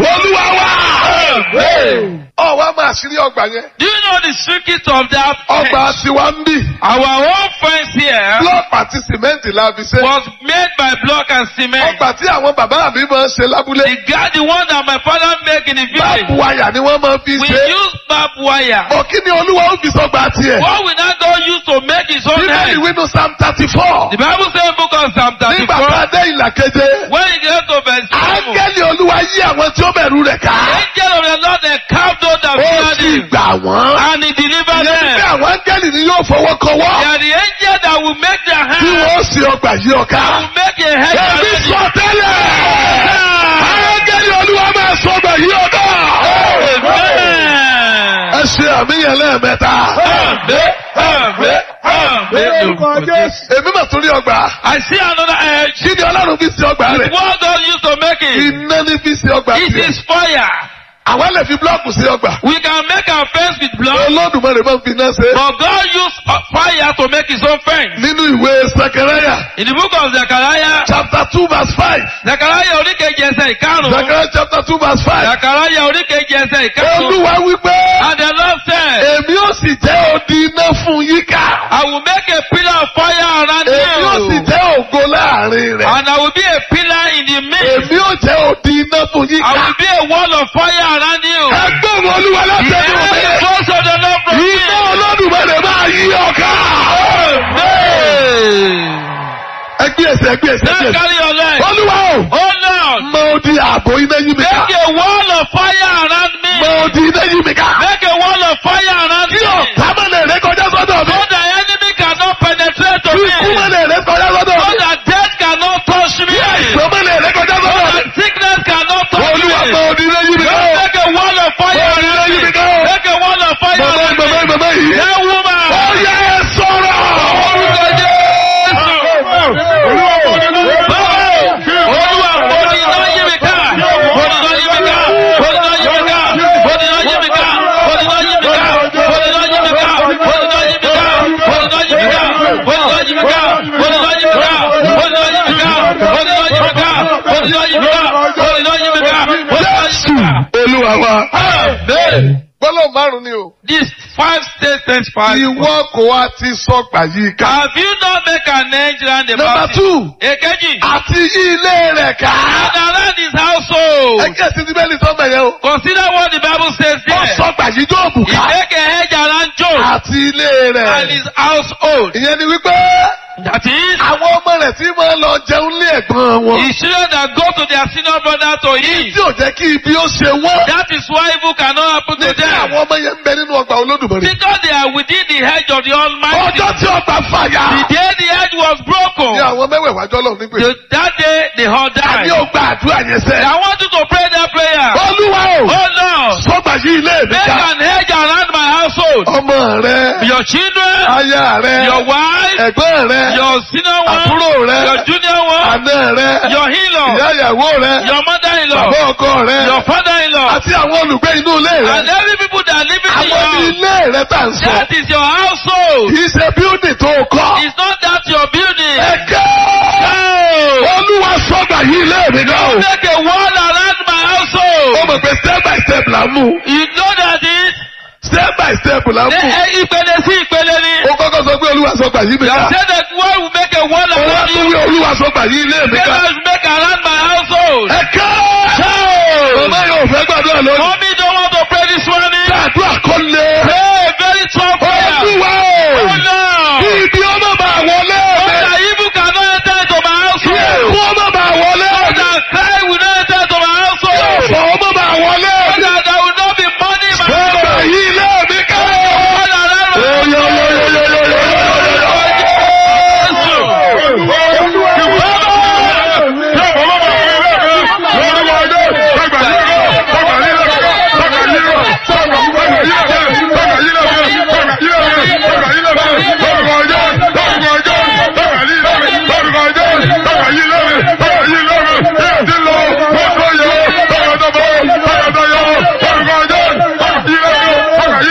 olúwa wá. ọ̀wá máa ṣírí ọgbà yẹn. Do you know the secret of that? ọgbà fence? tiwa ń bì. Our own fence here blọọkì àti sìmẹ́ǹtì la fi ṣe. was made by block and cement. ọgbà tí àwọn bàbá mi máa ń ṣe lábúlé. The guy, the one that my father make in the báàbù village, wáyà ni wọ́n máa fi we ṣe. use barbed wire. òkí ni olúwa ó fi sọgbà tiẹ̀. What we now don't use to make his own bíbélì head. wínú psalm thirty four. The Bible says in book of Psalm nígbà 34, tá a dé ìlà keje. when you get to verse 7, áńgẹ́lì olúwa yí àwọn tí ó bẹ̀rù rẹ̀ ká. angel of the Lord they carved those that ó feared sì him, gbà wọ́n. and he delivered ìyẹn ni pé them. àwọn áńgẹ́lì ni yóò fọwọ́ They kọwọ́. are the angel that will make their tí hand, wọ́n sì ọgbà yí ọ̀ká. will make a head Èmi around sọ it. tẹ́lẹ̀. Áńgẹ́lì olúwa máa sọ ọgbà yí ọ̀ká. Amen. Ẹ ṣe àmìyàn lẹ́ẹ̀mẹ́ta. Amen. Amen. Amen. Èmi mà tún rí ọgbà. I see another edge. Kí ni Ọlọ́run fi ṣe ọgbà rẹ̀? What God used to make it? Iná ní fi ṣe ọgbà It tiẹ̀. is fire. Àwa lè fi búlọ́ọ̀kù ṣe ọgbà. We can make our fence with blood, Olódùmarè máa ń fi iná ṣe. but God used uh, fire to make his own fence. Nínú ìwé Sakaraya In the book of Zechariah, chapter two verse five. Zechariah oríkejì ẹsẹ̀ ìkarùn-ún. Sakaraya chapter two verse five. Zechariah oríkejì ẹsẹ̀ ìkarùn-ún. Olúwa wípé And the Lord said, èmi ó sì jẹ́ odi iná fún yíká. I will make a pillar of fire around Èmi ó sì you. jẹ́ ògo láàrin rẹ̀. And I will be a pillar in the midst. Èmi ó jẹ́ odi iná fún I yíká. will be a wall of fire around you. Ẹgbẹ́ òun olúwa The láti ẹnu enemy mi. goes of the Lord from me. Iná olódùmarè máa yí ọ̀ká. Amen. Ẹgbẹ́ ẹsẹ̀ ẹgbẹ́ ẹsẹ̀ Now ẹgbẹ́ ẹsẹ̀. carry your leg. Olúwa o. Oh Lord, Mọ odi ààbò iná yí mi ká. make a wall of fire around me. Mọ odi iná yí mi ká. Make a wall of fire around Kí me. ọ̀tá má lè ré kọjá sọ́dọ̀ mi. So the enemy cannot penetrate to Kí me. ikú má lè ré kọjá sọ́dọ̀ So mi. that death cannot touch me. Kí àìsàn má lè ré kọjá So sọ́dọ̀ mi. that sickness cannot touch Olúwa mọ me. odi iná yí mi ká. Make a wall of fire Mọ odi iná around yí me. mi ká. Make a wall of fire Màmá around màmá me. màmá yìí. That woman. Ó yẹ ẹ sọ̀rọ̀. Orúkọ Jésù. Olúwa mọ odi iná yí mi ká. Olúwa bọ́dí iná yí mi ká. Bọ́dí iná yí mi ká. Bọ́dí iná yí mi ká. Bọ́dí iná yí mi ká. Bọ́dí iná yí mi ká. Bọ́dí iná yí mi ká. Bọ́dí iná yí mi ká. Bọ́dí iná yí mi ká. Bọ́dí iná yí mi ká. Bọ́dí iná yí mi ká. Bọ́dí iná yí mi ká. Bọ́dí iná yí mi ká. Bọ́dí iná yí mi ká. Bọ́dí iná yí mi ká. Bọ́dí iná yí Jésù mi ká. Olúwa wa. Amen. Gbọ́dọ̀ márùn-ún ni o. These five statements five. Ìwọ kò wá ti sọ̀gbà yìí ká. Have you not make an edge round the Number mountain? two. Èkejì. Àti yí ilé rẹ̀ ká. And around his household. Ẹgbẹ́ sí ti bẹ́ẹ̀ ni sọ́gbà yẹn o. Consider what the Bible says Ó there. sọ̀gbà yìí Jóòbù He ká. make a hedge around Job Àti ilé and rẹ̀. his household. Ìyẹn ni wípé That is, àwọn ọmọ rẹ̀ tí máa lọ jẹun lé ẹ̀gbọ́n wọn. the children that go to their senior brother to eat. Tí ò jẹ́ kí ibi ó ṣe wọ́n. That is why evil cannot happen to Nítorí them. àwọn ọmọ yẹn ń bẹ nínú ọgbà Olódùmarè. Because they are within the hedge of the Almighty. Ọjọ́ tí ọgbà fàyà. The day the hedge was Ní broken, àwọn mẹ́wẹ̀ẹ̀wá jọ́lọ̀ nígbè. the, that day they all Àní died. ò gba àdúrà yẹn sẹ́. I want you to pray that prayer. Olúwa o. Oh Lord, Sọ́gbà yìí ilé mi make ká. an hedge around my household. Ọmọ rẹ̀. Your children, Aya rẹ̀. your wife, Ẹ̀gbọ́n rẹ̀. your senior one, Àbúrò rẹ̀. your junior one, Àná rẹ̀. your in-law, Ìyá ìyàwó rẹ̀. your mother-in-law, Bàbá ọkọ rẹ̀. your father-in-law, Àti àwọn olùgbé inú ilé and rẹ̀. every people that live in Àwọn ní your house. ilé rẹ̀ tà ń sọ. That is your household. Kì í ṣe bíúdì tó kọ́. It's not that your building. Ẹ̀kẹ́. No. Olúwa sọ́gbà yìí ilé mi náà o. Make a wall around my Ó household. mọ̀ pé step by step là ń mú. You know that it. Step by step là ń Ẹ mú. ẹ ìpele sí ìpele ni. Ó kọ́kọ́ sọ pé Olúwa sọ́gbà yìí mi You ká. say that wall will make a wall Ó wá around tún you. wí Olúwa sọ́gbà yìí ilé mi Say ká. that will make around my household. Ẹ̀kẹ́. So. Màmá yóò fẹ́ gbàdúrà lónìí. Mommy don't want to pray this one